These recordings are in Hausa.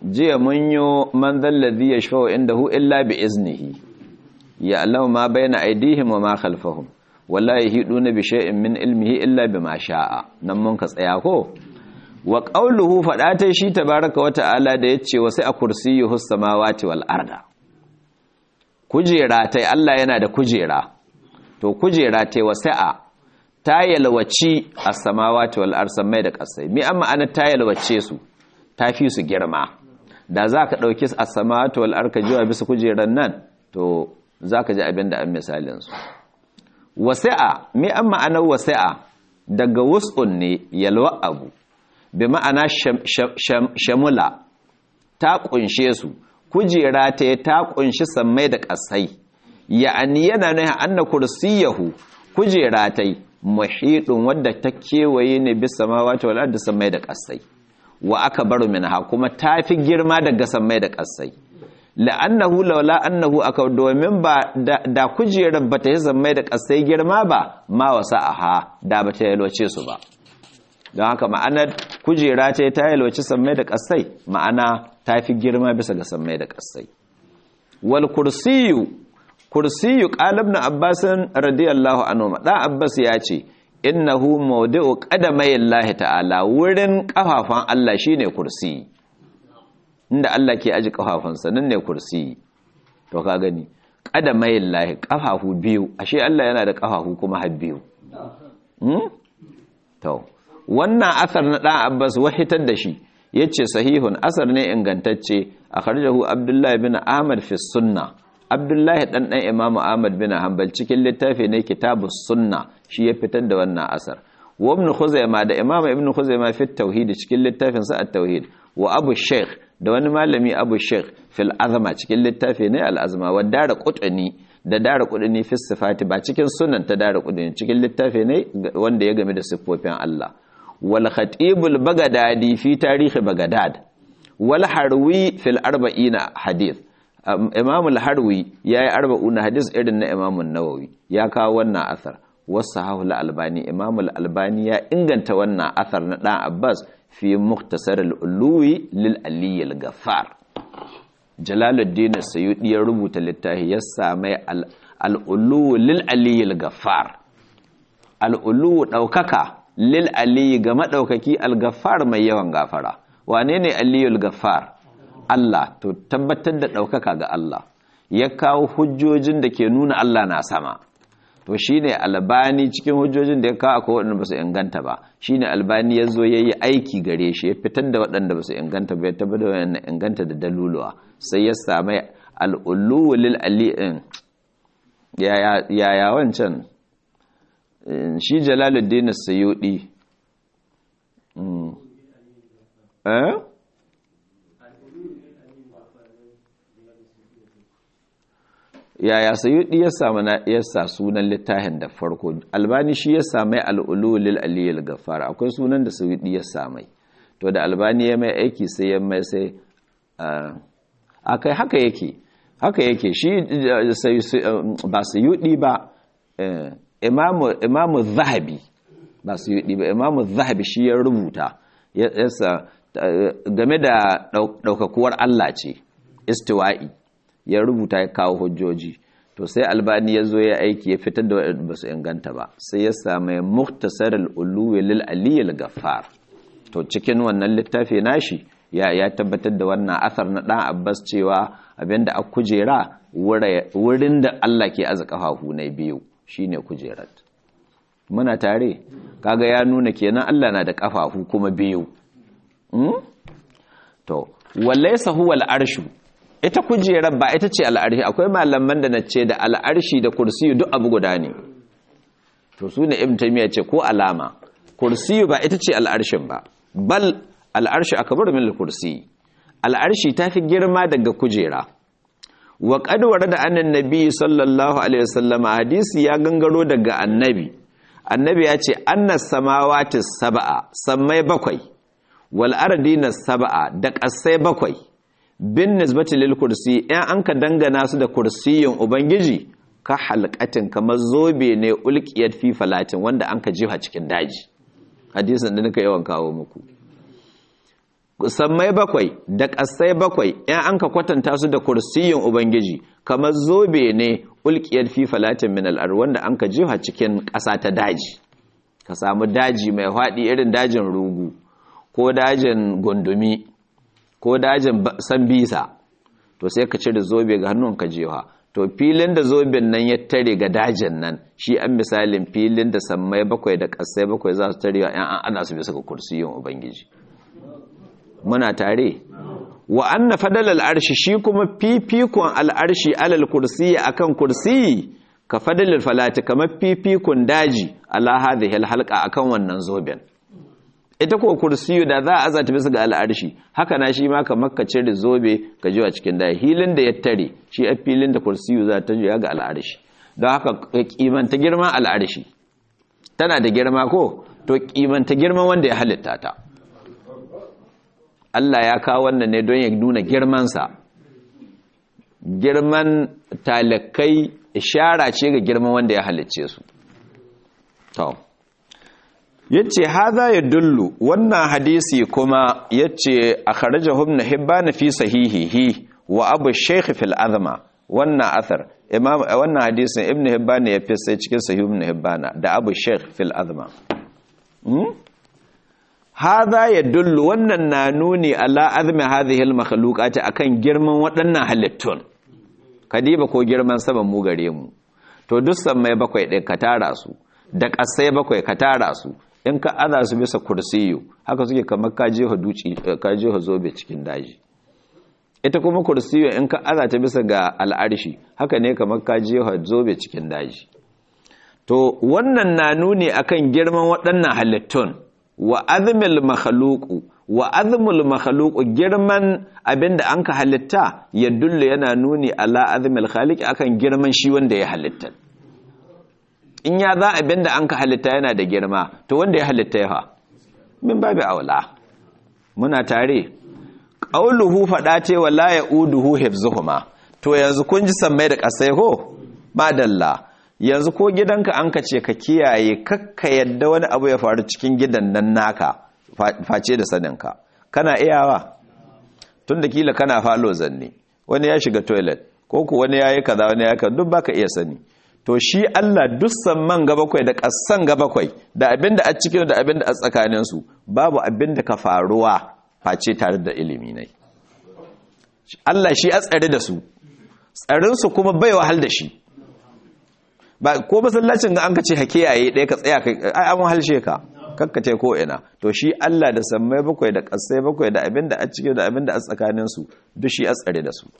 jiya mun yi man zalladhi yashfa'u indahu illa bi iznihi ya'lamu ma bayna aydihim wa ma khalfahum wala yahiduna bi shay'in min ilmihi illa bima sha'a nan mun ka tsaya ko wa qawluhu fada shi tabaaraka wa ta'ala da yace wa sai a kursiyyuhu samawati wal arda kujera tai Allah yana da kujera to kujera tai wasi'a ta yalwaci as-samawati wal arda mai da kasai mi amma ana ta yalwace su ta fi su girma da zaka dauki as-samawati wal arda jiwa bisa kujeran nan to zaka ji abin da an misalin su wasi'a mi an ma'anar wasi'a daga wus'un ne yalwa abu bi ma'ana shamula ta kunshe su kujera ta ta kunshi sammai da kasai ya'ani yana nuna anna kursiyahu kujera ta muhidun wadda ta kewaye ne bisa samawati wal ardi sammai da kasai wa aka baro minha kuma ta fi girma daga sammai da kasai la'annahu laula annahu aka domin ba da kujerar bata yi zammai da kasai girma ba ma wasa aha da bata yalwace su ba don haka ma'anar kujera ce ta yalwace sammai da kasai ma'ana ta fi girma bisa ga sammai da kasai wal kursiyu kursiyu qalibna abbasin radiyallahu anhu dan abbas ya ce innahu mawdi'u qadamai Allah ta'ala wurin kafafan Allah shine kursiyi inda Allah ke aji kafafunsa nan ne kursi to ka gani qadamayin lahi kafafu biyu ashe Allah yana da kafafu kuma har biyu hmm? to wannan asar na dan Abbas wahitar da shi yace sahihun asar ne ingantacce akhrajahu Abdullah bin Ahmad fi sunna Abdullah dan dan Imam Ahmad bin Hanbal cikin littafi ne kitabus sunna shi ya fitar da wannan asar wa ibn Khuzaimah da Imam ibn Khuzaimah fi tauhid cikin littafinsa at-tauhid wa Abu Sheikh da wani malami abu sheikh fil azama cikin littafi ne al'azma wa dara kudani da dara kudani fi sifati ba cikin sunan ta dara kudani cikin littafi ne wanda ya game da siffofin Allah wal khatibul bagadadi fi tarihi bagadad wal harwi fil arba'ina hadith imam al harwi yayi arba'una hadith irin na imam an-nawawi ya kawo wannan asar wasu hahul albani imam al albani ya inganta wannan asar na dan abbas fi muktasar al'uluwi lil'ali al-gafar jalaluddin sayudi ya rubuta littafi ya same al'uluwi lil'ali al-gafar al'uluwi ɗaukaka lil'ali ga maɗaukaki al-gafar mai yawan gafara wane ne aliyul gafar Allah to tabbatar da ɗaukaka ga Allah ya kawo hujjojin da ke nuna Allah na sama to shine albani cikin hujjojin da ya kawo akwai waɗanda ba su inganta ba shine albani ya zo ya yi aiki gare shi ya fitar da waɗanda ba su inganta ba ya tabbatar da waɗanda inganta da daluluwa sai ya sami al'ulu lil ali'in yaya wancan shi jalaluddin sayudi eh yaya sayudi ya samu na yasa sunan littafin da farko albani shi ya samai al'ulu lil aliyil gafar akwai sunan da sayudi ya samai to da albani ya mai aiki sai ya mai sai akai haka yake haka yake shi ba sayudi ba imamu imamu zahabi ba sayudi ba imamu zahabi shi ya rubuta yasa game da daukakuwar Allah ce istiwa'i ya rubuta ya kawo hujjoji to sai albani ya zo ya aiki ya fitar da waɗanda ba su inganta ba sai ya sami muktasar al'uluwi lil aliyyar gafar to cikin wannan littafi nashi ya ya tabbatar da wannan asar na ɗan abbas cewa abinda a kujera wurin da allah ke aza ƙafafu na biyu shine kujerar muna tare kaga ya nuna kenan allah na da ƙafafu kuma biyu to wallaisa huwa al'arshu ita kujerar ba ita ce al'arshi akwai malaman da na ce da al'arshi da kursiyu duk abu guda ne to su ne ibn taymiya ce ko alama kursiyu ba ita ce al'arshin ba bal al'arshi akbar min al-kursi al'arshi ta fi girma daga kujera wa qad warada annan nabi sallallahu alaihi wasallam hadisi ya gangaro daga annabi annabi ya ce annas samawati sab'a sammai bakwai wal ardina sab'a da ƙasai bakwai bin nisbati lil kursi in an ka dangana su da kursiyin ubangiji ka halqatin kamar zobe ne ulqiyat fi falatin wanda an ka jiha cikin daji hadisin da nika yawan kawo muku sammai bakwai da ƙasai bakwai in an ka kwatanta su da kursiyin ubangiji kamar zobe ne ulkiyar fi falatin min al'ar wanda an ka jiha cikin ƙasa ta daji ka samu daji mai faɗi irin dajin rugu ko dajin gundumi ko dajin sambisa to sai ka cire zobe ga hannun ka jiha to filin da zoben nan ya tare ga dajin nan shi an misalin filin da sammai bakwai da ƙasai bakwai za su tarewa yan an ana su bisa ga kursiyin ubangiji muna tare wa anna fadal al'arshi shi kuma fifikon al'arshi alal kursiyi akan kursiyi ka fadalil falati kamar fifikon daji ala hadhihi alhalqa akan wannan zoben ita ko kursiyu da za a azata bisa ga al'arshi haka na shi ma kamar ka cire zobe ka jiwa cikin daji hilin da ya tare shi a filin da kursiyu za ta jiya ga al'arshi don haka kimanta girman al'arshi tana da girma ko to kimanta girman wanda ya halitta ta Allah ya kawo wannan ne don ya nuna girmansa girman talakai ishara ce ga girman wanda ya halicce su to yace haza ya dullu wannan hadisi kuma yace akhrajahu ibn hibban fi sahihihi wa abu shaykh fil azma wannan athar imam wannan hadisin ibn hibban ya fi sai cikin sahih ibn hibban da abu shaykh fil azma haza ya dullu wannan na nuni ala azmi hadhihi al-makhluqati akan girman waɗannan halittun kadiba ko girman saman mu gare mu to duk mai bakwai ɗin ka tara su da ƙasai bakwai ka tara su in ka aza su bisa kursiyu haka suke kamar ka jefa duci ka jefa zobe cikin daji ita kuma kursiyu in ka aza ta bisa ga al'arshi haka ne kamar ka jefa zobe cikin daji to wannan na nuni akan girman waɗannan halittun wa azmil makhluqu wa azmul makhluqu girman abinda anka halitta ya dulle yana nuni ala azmil khaliq akan girman shi wanda ya halitta in ya za abinda anka halitta yana da girma to wanda ya halitta ya fa min babu aula muna tare qauluhu fada ce wala yauduhu hifzuhuma to yanzu kun ji sammai da kasai ko madalla yanzu ko gidanka an ka ce ka kiyaye kakka yadda wani abu ya faru cikin gidan nan naka face da saninka kana iyawa tun da kila kana falo zanne wani ya shiga toilet ko ku wani ya yi kaza wani ya yi kaza duk baka iya sani to shi Allah duk samman ga bakwai da ƙasan ga bakwai da abinda a cikin da abinda a tsakaninsu babu abinda ka faruwa face tare da ilimi ne Allah shi a tsare da su tsarinsu kuma bai wahal da shi ba ko masallacin ga an ka ce hake yayi ɗaya ka tsaya ai an halshe ka kakkace ko ina to shi Allah da sammai bakwai da ƙasai bakwai da abin da a cike da abin da a tsakanin su duk shi a tsare da su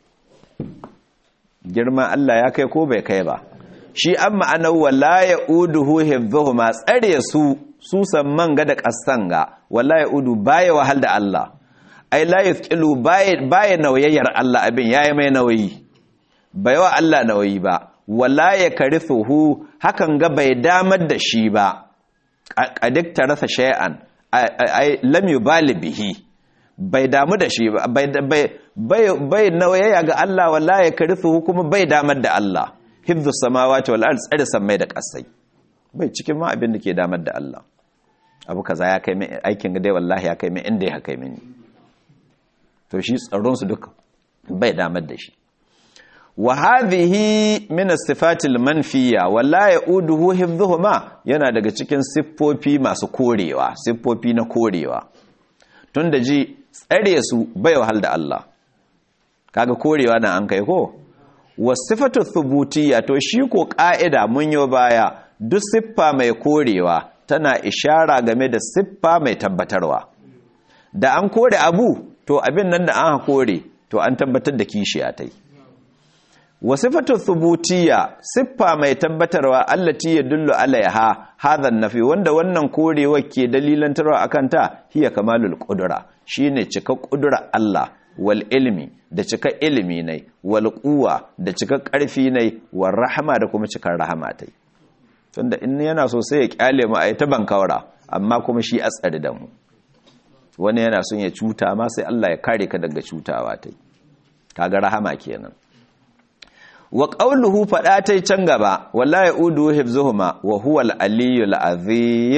girman Allah ya kai ko bai kai ba shi an ma'ana wala yauduhu hifdhuhuma tsare su su samman ga da ƙasan ga wala yaudu baya wahal da Allah ai la yusqilu baya baya nauyayyar Allah abin yayi mai nauyi bai wa Allah nauyi ba wala ya karithuhu hakan ga bai damar da shi ba kadik rasa shay'an ai lam yubali bihi bai damu da shi ba bai bai bai nauyaya ga Allah wala ya karithuhu kuma bai damar da Allah hifdhus samawati wal ard tsare samai da kasai bai cikin ma abin da ke damar da Allah abu kaza ya kai min aikin ga dai wallahi ya kai min inda ya kai mini to shi tsaron su duka bai damar da shi wa hadhihi min as-sifatil manfiya wala yauduhu hifdhuhuma yana daga cikin siffofi masu korewa siffofi na korewa tunda ji tsare su bai wahal da Allah kaga korewa na an kai ko wasifatu thubutiyya to shi ko ka'ida mun yo baya duk siffa mai korewa tana ishara game da siffa mai tabbatarwa da an kore abu to abin nan da an kore to an tabbatar da kishiya tai wasifatu thubutiyya siffa mai tabbatarwa allati yadullu alaiha hadha nafi wanda wannan korewa ke dalilantarwa akan ta hiya kamalul qudra shine cika qudra Allah wal ilmi da cika ilimi ne wal quwa da cika karfi ne war rahama da kuma cikar rahama tai tunda in yana so sai ya kyale mu ai ta bankaura amma kuma shi a tsare da mu wani yana son ya cuta ma sai Allah ya kare ka daga cutawa tai kaga rahama kenan wa qawluhu fada tai can gaba wallahi udu hifzuhuma wa huwa al-aliyyul azim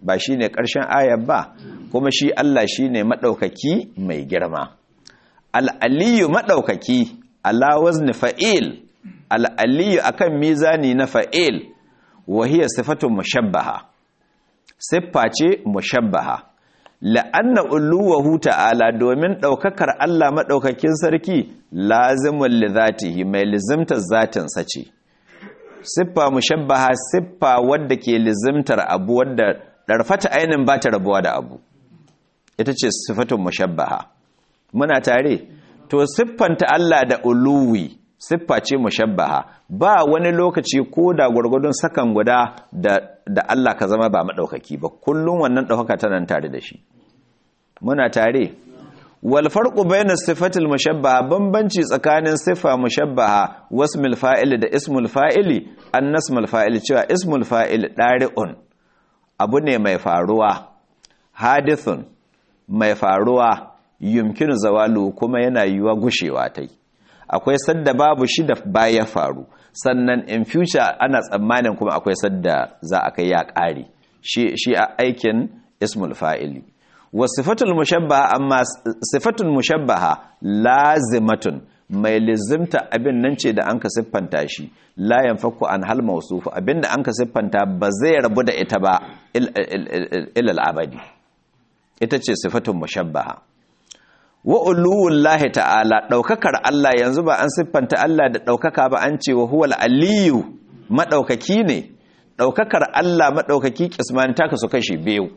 ba shine ƙarshen ayar ba kuma shi Allah shine madaukaki mai girma al-aliyu madaukaki ala wazni fa'il al-aliyu akan mizani na fa'il wa hiya sifatun mushabbaha siffa ce mushabbaha la'anna uluwahu ta'ala domin daukakar Allah madaukakin sarki lazimun li zatihi mai lizimtar zatinsa ce siffa mushabbaha siffa wadda ke lizimtar abu wadda ɗarfata ainin ba ta rabuwa da abu ita ce siffatun mushabbaha muna tare to siffanta Allah da uluwi siffa ce mushabbaha ba wani lokaci ko da gwargwadon sakan guda da Allah ka zama ba maɗaukaki ba kullum wannan ɗaukaka tana tare da shi muna tare wal farqu bayna sifatil mushabbaha bambanci tsakanin sifa mushabbaha wasmul fa'il da ismul fa'ili annasmul fa'il cewa ismul fa'il dari'un abu ne mai faruwa hadithun mai faruwa yumkinu zawalu kuma yana yiwa gushewa tai akwai sadda babu shi da baya faru sannan in future ana tsammanin kuma akwai sadda za a kai ya ƙari shi a aikin ismul fa'ili wa sifatul mushabbaha amma sifatul mushabbaha lazimatun mai lizimta abin nan ce da an ka siffanta shi la yanfaku an hal mawsufu abinda an ka siffanta ba zai rabu da ita ba ilal abadi ita ce sifatul mushabbaha wa uluwullahi ta'ala daukakar Allah yanzu ba an siffanta Allah da daukaka ba an ce wa huwal aliyu madaukaki ne daukakar Allah madaukaki kisman ta kasu kashi biyu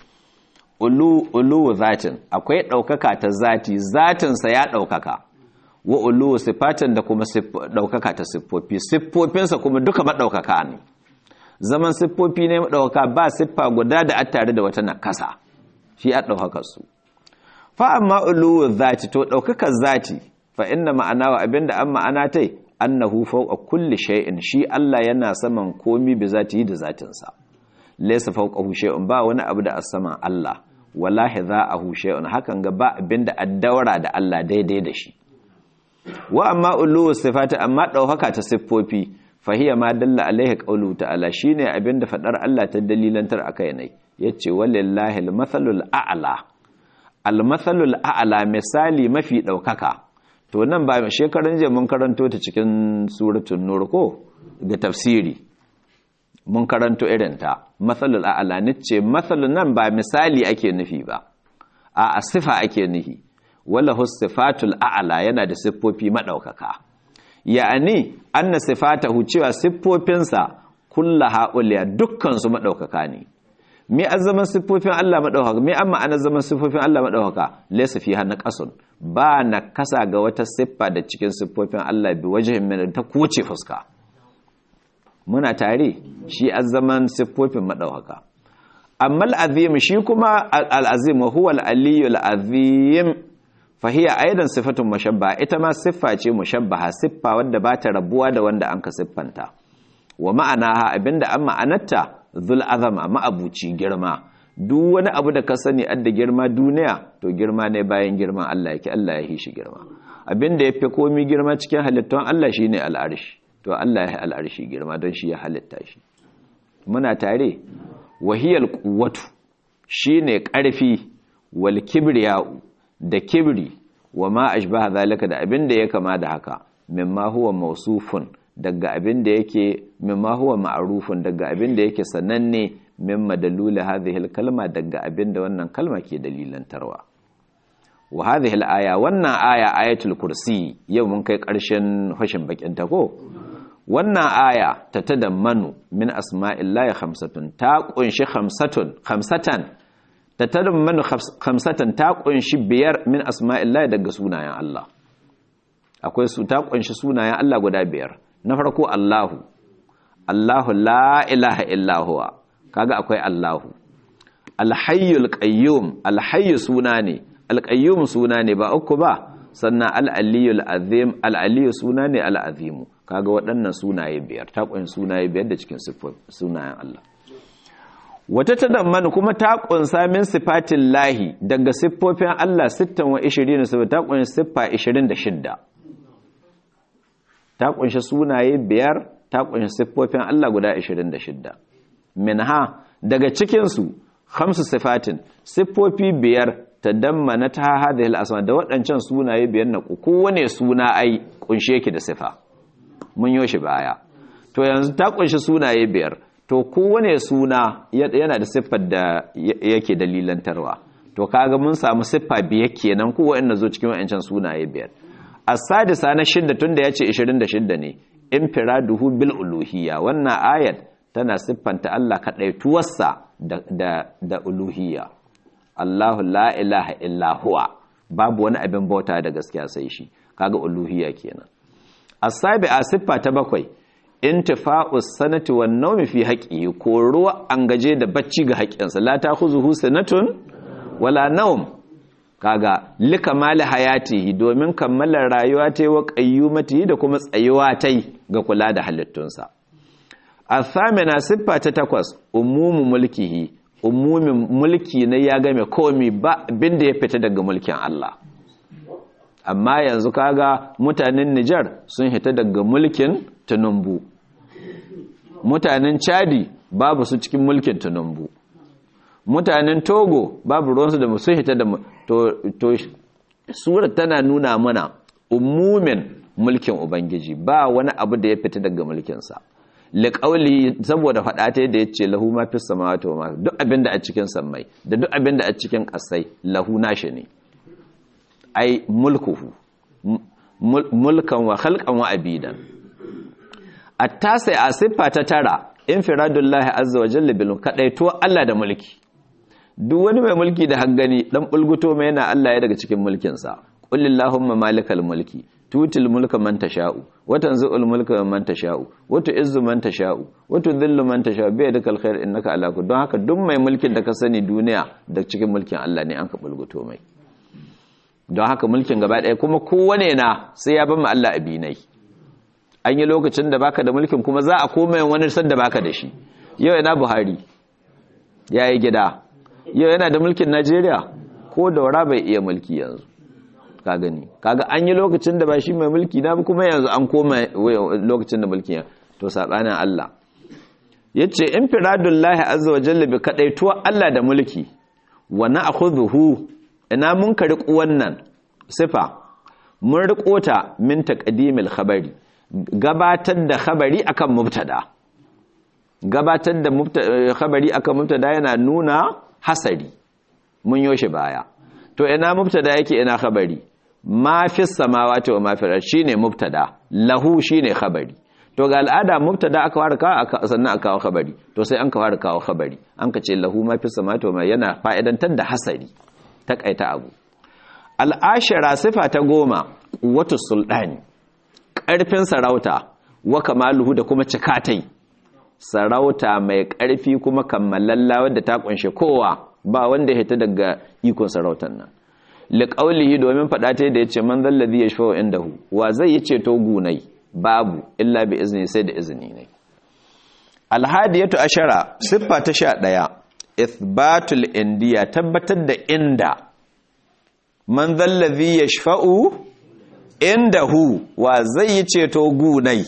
ulu ulu zatin akwai daukaka ta zati zatin sa ya daukaka wa ulu sifatin da kuma daukaka ta siffofi siffofinsa kuma duka madaukaka ne zaman siffofi ne madaukaka ba siffa guda da attare da wata nakasa shi a daukakar su fa amma uluwu zati to daukakar zati fa inna ma'ana wa abinda an ma'ana tai annahu fawqa kulli shay'in shi Allah yana saman komi bi zati da zatin sa laysa fawqahu shay'un ba wani abu da as-saman Allah wallahi za'ahu shay'un hakan ga ba abinda addawara da Allah daidai da shi wa amma uluwu sifati amma daukaka ta siffofi fa hiya ma dalla alaihi qawlu ta'ala shine abinda fadar Allah ta dalilantar akai ne yace walillahi al-mathalul a'la almathalul a'la misali mafi daukaka to nan ba shekaran jiya mun karanto ta cikin suratul nur ko ga tafsiri mun karanto irin ta mathalul a'la nace mathalun nan ba misali ake nufi ba a sifa ake nufi wala sifatul a'la yana da siffofi madaukaka ya'ani anna sifatahu cewa siffofinsa kullaha uliya dukkan su madaukaka ne me azaman siffofin Allah madaukaka me amma ana zaman siffofin Allah madaukaka laysa fiha naqasun ba na kasa ga wata siffa da cikin siffofin Allah bi wajhin min ta kuce fuska muna tare shi azaman siffofin madaukaka amma al-azim shi kuma al-azim huwa al-aliyyu al-azim fa hiya aidan sifatun mushabbaha ita ma siffa ce mushabbaha siffa wadda ba ta rabuwa da wanda an ka siffanta wa ma'anaha abinda an ma'anarta zul azama ma'abuci girma duk wani abu da ka sani adda girma duniya to girma ne bayan girman Allah yake Allah ya shi girma abinda ya fi komi girma cikin halittun Allah shi ne al'arshi to Allah ya al'arshi girma don shi ya halitta shi muna tare wahiyar kuwatu shi ne ƙarfi wal kibriya'u da kibri wa ma ashbaha zalika da abinda ya kama da haka mimma huwa mausufun daga abin da yake mimma huwa ma'rufun daga abin da yake sananne mimma dalula hadhihi kalma daga abin da wannan kalma ke dalilantarwa wa hadhihi aya wannan aya ayatul kursi yau mun kai ƙarshen hashin bakin ta ko wannan aya ta tadammanu min asma'illahi khamsatun ta kunshi khamsatun khamsatan ta tadammanu khamsatan ta kunshi biyar min asma'illahi daga sunayen Allah akwai su ta kunshi sunayen Allah guda biyar na farko Allahu Allahu la ilaha illahuwa kaga akwai Allahu alhayyul qayyum alhayyu suna ne alqayyum suna ne ba uku ba sannan al-aliyul azim al-aliyu suna ne al-azimu kaga waɗannan sunaye biyar ta kunshi sunaye biyar da cikin sunayen Allah wata tadamman kuma ta kunsa min sifatin lahi daga siffofin Allah 26 ta kunshi siffa 26 ta kunshi sunaye biyar ta kunshi siffofin Allah guda 26 minha daga cikinsu khamsu sifatin siffofi biyar tadammana ta hadhihi al-asma da waɗancan sunaye biyar na kowane suna ai kunshe ki da sifa mun yo shi baya to yanzu ta kunshi sunaye biyar to kowane suna yana da siffar da yake dalilantarwa to kaga mun samu siffa biyar kenan ko wanda zo cikin wayancan sunaye biyar as-sadisa na shidda tunda yace 26 ne infiraduhu bil uluhiyya wannan ayat tana siffanta Allah kadaituwarsa da da da uluhiyya Allahu la ilaha illa huwa babu wani abin bauta da gaskiya sai shi kaga uluhiyya kenan as-sabi'a siffa ta bakwai intifa'us sanati wan nawmi fi haqqihi ko ruwa an gaje da bacci ga haƙƙinsa la ta'khuzuhu sanatun wala nawm kaga likamali hayatihi domin kammalar rayuwa ta yi wa qayyumatihi da kuma tsayuwa ta ga kula da halittunsa athamina siffa ta takwas umumu mulkihi umumin mulki ne ya game komi ba binda ya fita daga mulkin Allah amma yanzu kaga mutanen Nijar sun hita daga mulkin Tinubu mutanen Chadi babu su cikin mulkin Tinubu mutanen Togo babu ruwansu da sun hita da to to surar tana nuna mana umumin mulkin Ubangiji ba wani abu da ya fita daga mulkinsa liƙauli saboda faɗa ta yadda ya ce lahu ma fi samawati wa ma duk abin da a cikin sammai da duk abin da a cikin ƙasai lahu nashi ne ai mulkuhu mulkan wa khalqan wa abidan at-tasi a siffa ta tara infiradullahi azza wa jalla bil kadaito Allah da mulki duk wani mai mulki da haggani dan bulguto mai yana Allah ya daga cikin mulkin sa qul illahumma malikal mulki tutil mulka man tasha'u wa tanzi'ul mulka man tasha'u wa tu'izzu man tasha'u wa tudhillu man tasha'u bi yadikal khair innaka ala kulli don haka duk mai mulkin da ka sani duniya da cikin mulkin Allah ne an ka bulguto mai don haka mulkin gaba ɗaya kuma kowane na sai ya ban Allah abinai an yi lokacin da baka da mulkin kuma za a koma wani sanda baka da shi yau yana buhari ya yi gida yau yana da mulkin najeriya ko daura bai iya mulki yanzu ka gani kaga an yi lokacin da ba shi mai mulki na kuma yanzu an koma lokacin da mulkin ya to saɓanin allah ya ce in firadullahi azza wa jalla bi kaɗaituwa allah da mulki wa na akhudhuhu ina mun ka riƙo wannan sifa mun riƙo ta min taqdimil khabari gabatar da khabari akan mubtada gabatar da khabari akan mubtada yana nuna hasari mun yoshi baya to ina mubtada yake ina khabari ma fi samawati wa ma fi shine mubtada lahu shine khabari to ga al'ada mubtada aka fara kawo sannan aka kawo khabari to sai an ka fara kawo khabari an ka ce lahu ma fi samawati wa ma yana fa'idantar da hasari takaita abu al'ashira sifa ta goma wata sulɗani ƙarfin sarauta wa kamaluhu da kuma cikatai sarauta mai ƙarfi kuma kammalalla wadda ta ƙunshe kowa ba wanda ya daga ikon sarautar nan liƙaulihi domin faɗa ta da ya ce man zallazi ya shafa inda hu wa zai yi ceto gunai babu illa bi izini sai da izini ne alhadiyatu ashara siffa ta sha ɗaya ithbatul indiya tabbatar da inda man zallazi ya shafa'u inda hu wa zai yi ceto gunai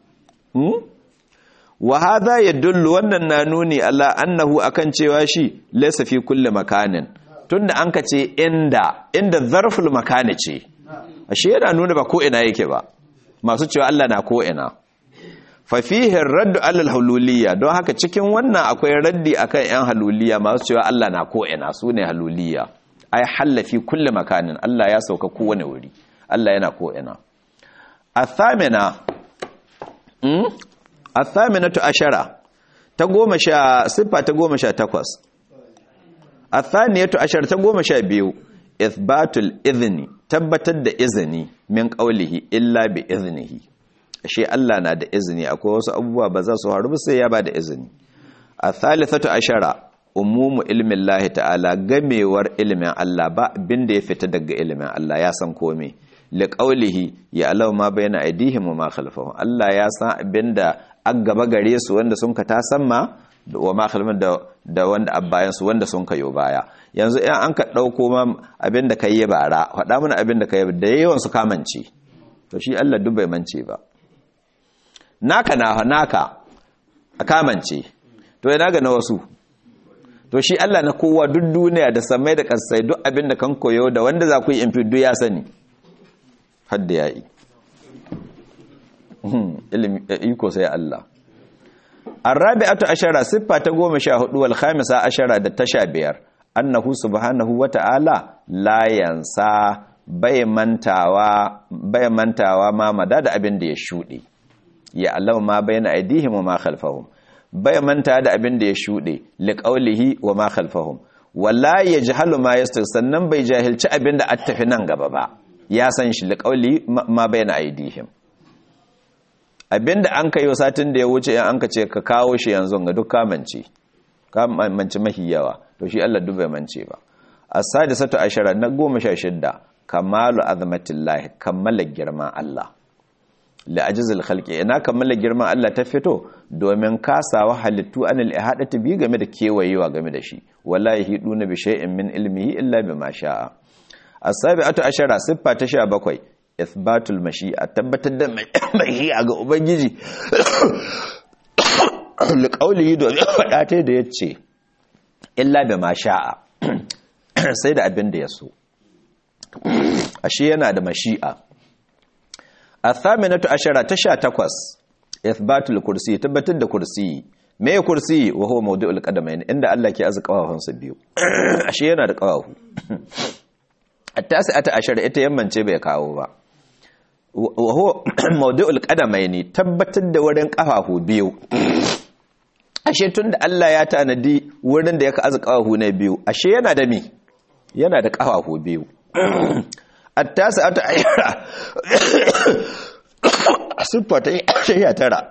wa hadha yadullu wannan na nuni Allah annahu akan cewa shi laysa fi kulli makanin tunda an ka ce inda inda zarful makani ce ashe yana nuna ba ko ina yake ba masu cewa Allah na ko ina fa fihi raddu alal hululiyya don haka cikin wannan akwai raddi akan yan haluliyya masu cewa Allah na ko ina sune haluliyya ay halla fi kulli makanin Allah ya sauka kowane wuri Allah yana ko ina athamina mm athaminatu ashara ta goma sha siffa ta goma sha takwas athaniyatu ashara ta goma sha biyu ithbatul idhni tabbatar da izini min qawlihi illa bi iznihi ashe Allah na da izini akwai wasu abubuwa ba za su faru ba sai ya ba da izini athalithatu ashara umumu ilmin lahi ta'ala gamewar ilimin Allah ba abinda ya fita daga ilimin Allah ya san komai liqaulihi ya alau ma bayna aidihim wa ma khalfahum Allah ya san abinda an gaba gare su wanda sun ka ta samma wa ma khalfahum da da wanda abbayan su wanda sun kayo baya yanzu in an ka dauko ma abinda kai ya bara faɗa mana abinda kai da yawan su kamance to shi Allah duk bai mance ba naka na naka a kamance to ina ga na wasu to shi Allah na kowa duk duniya da samai da kasai duk abin da kan koyo da wanda za ku yi infidu ya sani hadda ya yi iko sai Allah arabi'atu ashara siffa ta goma sha hudu wal khamisa ashara da ta sha biyar annahu subhanahu wa ta'ala la yansa bai mantawa bai mantawa ma mada da abin da ya shuɗe ya Allah ma bayna aidihim wa ma khalfahum bai manta da abin da ya shuɗe liqaulihi wa ma khalfahum wala yajhalu ma yastir sannan bai jahilci abin da attafi nan gaba ba ya san shi liqaulihi ma bayna aidihim abinda an ka yi satin da ya wuce in an ka ce ka kawo shi yanzu ga duk kamance kamance mahi yawa to shi Allah duk bai mance ba as-sadisatu ashara na goma sha shidda kamalu azmatillah kammala girman Allah la ajzil khalqi ina kammala girman Allah ta fito domin kasawa halittu anil ihadati bi game da kewayewa game da shi wallahi hiduna bi shay'in min ilmihi illa bima sha'a as-sabi'atu ashara siffa ta 17 ithbatul mashi'a tabbatar da mashi'a ga ubangiji liqaulihi da faɗa ta da yace illa bima sha'a sai da abin da ya so ashe yana da mashi'a athaminatu ashara ta 18 ithbatul kursi tabbatar da kursi me kursi wa huwa mawdu'ul qadamain inda Allah ke azu kawafansa biyu ashe yana da kawafu at-tasi'ata ashara ita yammance bai kawo ba wa huwa mawdu'ul qadamain tabbatar da wurin kafafu biyu ashe tunda Allah ya tanadi wurin da yake azu kawafu ne biyu ashe yana da mi yana da kafafu biyu at-tasi'ata ashara siffa ta yi tara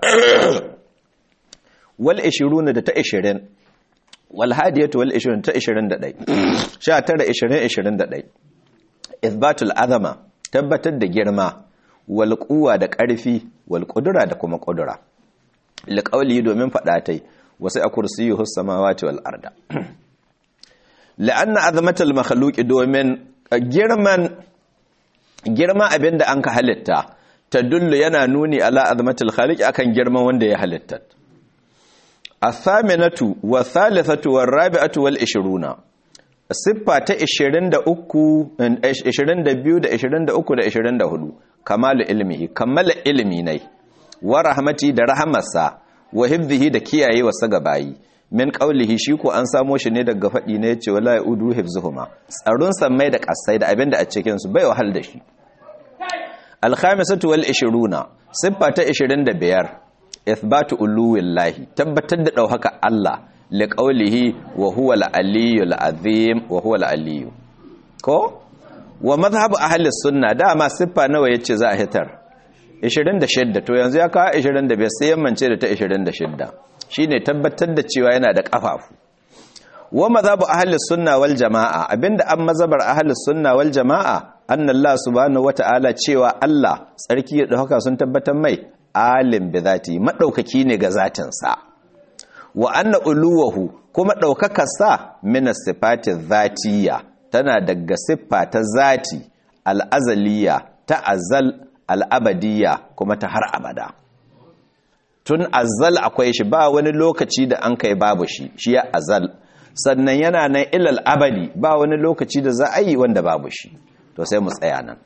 wal 20 da ta 20 wal hadiyatu wal 20 ta 21 sha tara 20 21 ithbatul azama tabbatar da girma wal quwwa da ƙarfi wal qudura da kuma qudura liqauli domin fada tai wasu a kursiyyu samawati wal arda la'anna azmatul makhluqi domin girman girma abinda an ka halitta tadullu yana nuni ala azmatul khaliq akan girman wanda ya halitta athaminatu wa thalithatu war rabi'atu wal 20 siffa ta 23 22 da 23 da 24 kamalu ilmihi kammala ilmi ne wa rahmati da rahamarsa wa hifdhihi da kiyaye wasa gabayi min qaulihi shi ko an samo shi ne daga fadi ne yace wala yaudu hifzuhuma tsaron sammai da kasai da abinda a cikin su bai wahal da shi alkhamisatu wal 20 siffa ta 25 ithbatu uluwillahi tabbatar da dauhaka Allah li qawlihi wa huwa al-aliyyul azim wa huwa al-aliyyu ko wa madhhabu ahli sunna dama siffa nawa yace za a hitar 26 to yanzu ya kawo 25 sai yammance da ta 26 shine tabbatar da cewa yana da kafafu wa madhhabu ahli sunna wal jamaa abinda an mazhabar ahli sunna wal jamaa anna Allah subhanahu wata'ala cewa Allah tsarki da haka sun tabbatar mai alim bi zati madaukaki ne ga zatin sa wa anna uluwahu kuma daukakar sa min sifati zatiyya tana daga siffa ta zati al-azaliyya ta azal al-abadiyya kuma ta har abada tun azal akwai shi ba wani lokaci da an kai babu shi shi ya azal sannan yana nan ilal abadi ba wani lokaci da za a yi wanda babu shi to sai mu tsaya nan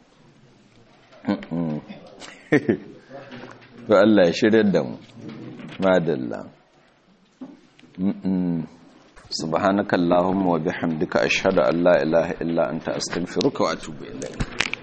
to Allah ya shirya da mu madalla subhanakallahumma wa bihamdika ashhadu an la ilaha illa anta astaghfiruka wa atubu ilayk